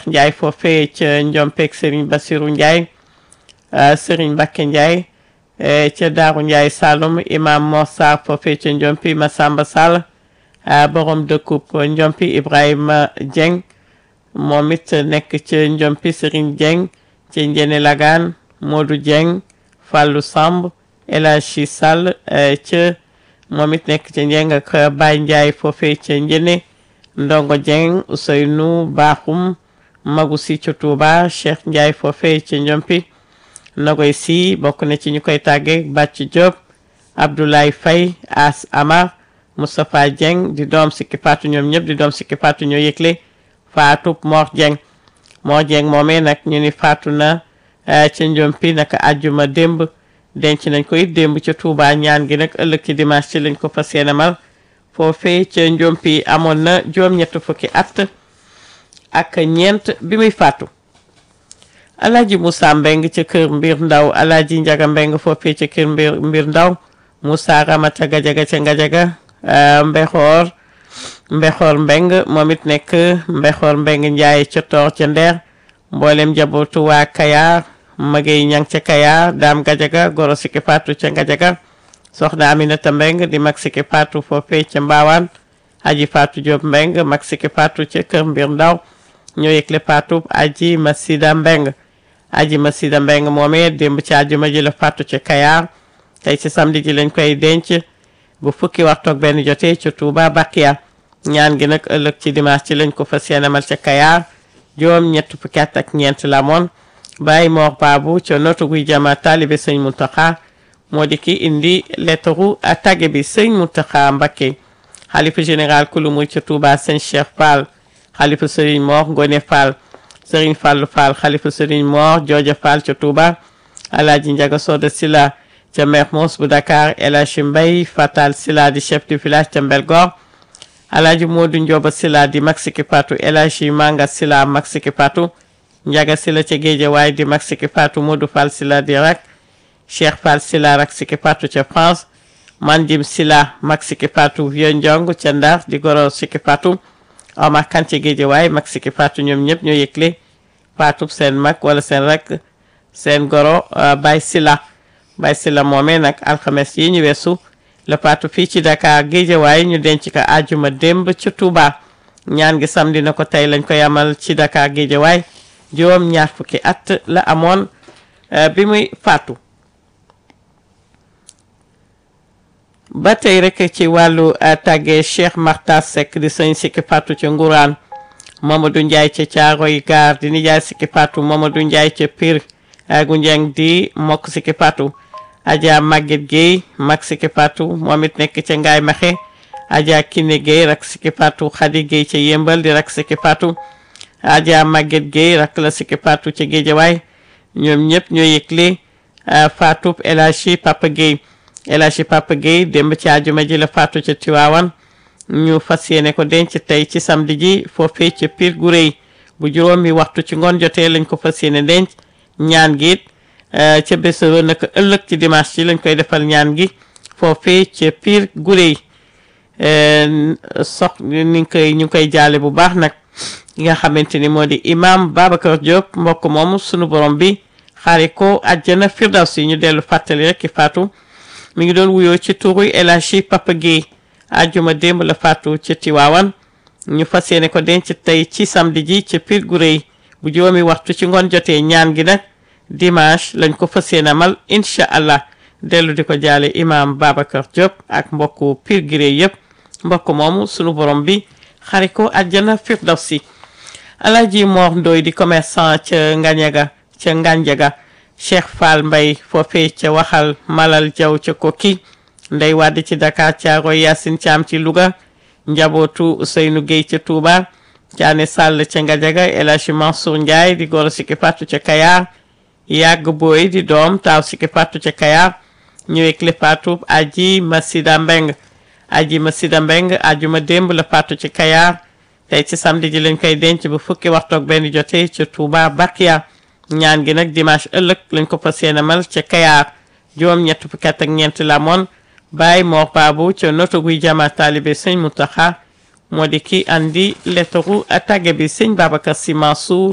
Cheikh Ndiaye foofee ca Njompeek Serigne Bassirou Ndiaye Serigne Mbacké Ndiaye ca Daaru Ndiaye Saloum imam Mor Sarr foofee ca Njompi Massamba Sall borom dëkkub Njompi Ibrahima Dieng moom it nekk ca Njompi Serigne Dieng ca Njene Lagaan Modou Dieng Fallou Samb El Hadji Sall ca moom it nekk ca Njeng ak Baye Ndiaye foofee ca Njene Ndongo Dieng Ousseynou Bakhoum Magu si ca Touba Cheikh Ndiaye foofee ca Njompi Nogoy si bokk na ci ñu koy tàgge Bàcc Diop Abdoulaye Faye As Amar Moustapha Dieng di doom sikki faatu ñoom ñëpp di doom sikki faatu ñoo yëgle faatu Mor Dieng Mor Dieng moomee nag ñu ni faatu na ca Njompi naka àjjuma démb denc nañ ko it démb ca Touba ñaan gi nag ëllëg ci dimanche ci lañ ko fas yéene mal foofee ca Njompi amoon na juróom-ñett fukki at ak ñeent bi muy faatu Alaaji Moussa Mbeng ca kër mbir ndaw Alaaji Njaga Mbeng foofee ca kër mbir mbir ndaw Moussa Ramata Gajaga ca Ngajaga Mbexoor Mbexoor Mbeng moom it nekk Mbexoor Mbeng Njaay ca Toor ca Ndeer mboolem jabootu waa Kayaar magey ñang ca Kayaar Daam Gajaga goro sikki faatu ca Ngajaga soxna Aminata Mbeng di mag sikki faatu foofee ca Mbaawaan aji faatu Jóob Mbeng mag sikki faatu ca kër mbir ndaw ñoo yëgle faatu aji Masida Mbeng aji Masida Mbeng moomee démb ci àjjuma ji la faatu ca Kayaar tey ci samedi ji lañ koy denc bu fukki waxtu ak benn jotee ca Touba Bakiya ñaan gi nag ëllëg ci dimanche ci lañ ko fas yéenemal ca Kayaar juróom ñett fukki at ak ñeent la moon Baye Mor Babu ca notu guy jama taalibe sëñ Muntaxa moo di ki indi lettaru tagge bi sëñ Muntaxa Mbakke xalifa général kulu muy ca Touba sëñ Cheikh Fall xalifa sëriñ Mor Ngone Fall sëriñ Fallu Fall xalifa sëriñ Mor Jooja Fall ca Touba Alaaji Njaga Soda Sila ca Mermoz bu Dakar El Hadji Mbay Fatal Sila di chef du village ca Mbelgor Alaaji Moodu Njoba Sila di mag Siki Fatou El Hadji Manga Sila mag Siki Fatou Njaga Sila ca Géejawaay di mag Siki Fatou Moodu Fall Sila di rak Cheikh Fall Sila rak Siki Fatou ca France Mandim Sila mag Siki Fatou Vieux Njong ca Ndar di goro Siki Fatou Omar Kan ca Géejawaay mag Siki Fatou ñoom ñëpp ñoo yëgle Fatou seen mag wala seen rak seen goro Baye Sila Baye Sila moomee nag alxames yi ñu weesu la faatu fii ci Dakar Géejawaay ñu denc ko àjjuma démb ci Touba ñaan gi samedi na ko tey lañ ko yamal ci Dakar Géejawaay juróom ñaar fukki at la amoon bi muy faatu ba tey rek ci wàllu tàggee Cheikh Marta Seck di sëñ sikki faatu ca Nguraan Mamadou Ndiaye ca Caaroy Gaar di nijaay sikki faatu Mamadou Ndiaye ca Pire gu njeng di mokk sikki faatu Adja Maguette Gueye mag Siki Fatou moom it nekk ca Ngaay Maxe Adja Kiné Gueye rak Siki Fatou Khady Gueye ca Yëmbal di rak Siki Fatou Adja Maguette Gueye rak la Siki Fatou ca Géejawaay ñoom ñëpp ñoo yëgle Fatou El Hadji Papa Gueye El Hadji Papa Gueye démb ci àjjuma ji la Fatou ca Tiwaawan ñu fas yéene ko denc tey ci samedi ji foofee ca Pire gu rëy bu juróomi waxtu ci ngoon jotee lañ ko fas yéene denc ñaan gi it ca bés naka ëllëg ci dimanche ci lañ koy defal ñaan gi foofee ca Pire Gurey sox ni ngi koy ñu ngi koy jaale bu baax nag nga xamante ni moo di imam Babacar Diop mbokk moomu sunu borom bi xaari ko àjjana firdawsi ñu dellu fàttali rek ki faatu mi ngi doon wuyoo ci turu El Hadji Papa Guèye àjjuma démb la faatu ca Tiwaawan ñu fas yéene ko denc tey ci samedi ji ca Pire Gurey bu juróomi waxtu ci ngoon jotee ñaan gi nag dimanche lañ ko fas yéene amal incha allah dellu di ko jaale imam Babacar Diop ak mbokku Pire Gurey yëpp mbokk moomu sunu borom bi xari ko àjjana firdawsi Alaaji Mor Ndoy di commerçant ca Ngañaga ca Nganjaga Cheikh Fall Mbay foofee ca waxal Malal Jaw ca Kokki Ndey Wàdd ci Dakar Caaroy Yaasin Caam ci Louga njabootu Ousseynou Gueye ca Touba Caane Sall ca Ngajaga El Hadji Mansour Ndiaye di goro Siki Fatou ca Kayar yàgg booy di doom taaw Siki Fatou ca Kayar ñëwee clé Fatou aji Masida Mbeng aji Masida Mbeng ajuma démb la Fatou ca Kayar tey ci samedi ji lañ koy denc bu fukki waxtu ak benn jotee ca Touba Bakiya ñaan gi nag dimanche ëllëg lañ ko fas yéene mal ca Kayar juróom ñett fukki at ak ñeent la moon Baye Mor Babu ca noto guy jama taalibe sëñ Mutaxa moo di ki andi lettaru tàgge bi sëñ Babacar Sy Mansour